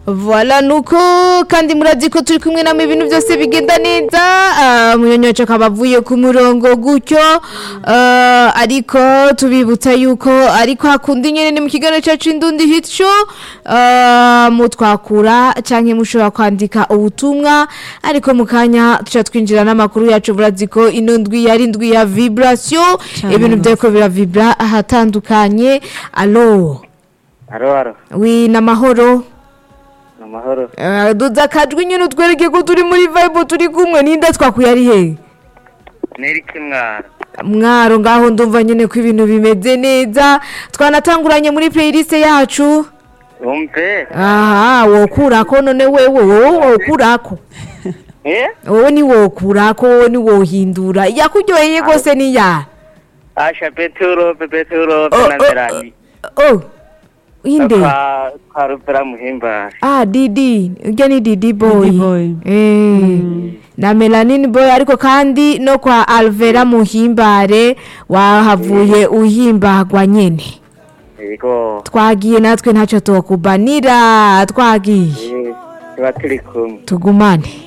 Voilà nuko kandi murazi ko turi kumwe namwe ibintu byose bigenda neza uh, munyonyoco akaba avuye ku murongo gutyo uh, ariko tubibutsa yuko ariko hakunda nyene ni mu kiganiro cyacu indundi hit show uh, mutwakura canke mushobora kwandika ubutumwa ariko mu kanya tuca twinjira n'amakuru yacu murazi ko ino ndwi yari ndwi ya vibration Cane ibintu rwose. byeko biravibra ahatandukanye alo Haro haro, wi namahoro amahoro. Eh, duza akajwi nyine utwereke ko turi muri vibe turi kumwe ninde twakuye ari he Nerike mwara. mwaro ngaho ndumva nyine ko ibintu bimeze neza twanatanguranye muri playlist yacu Umpe? aha wokurako none wewe wowe wokurako Eh? wowe ni wokurako wowe ni wohindura yakuryoheye rwose ni ya Asha Peturo, Peturo, Oh, oh, Penamerani. oh inde Kwa kwa rupera muhimba. ah didi urya ni didi boy Didi boy. Eh, na melanini boy ariko kandi no kwa alvera muhimbare wahavuye uhimbagwa nyene Yego. twagiye natwe ntacyo tukubanira twagiye Eh, tuba turi kumwe. tugumane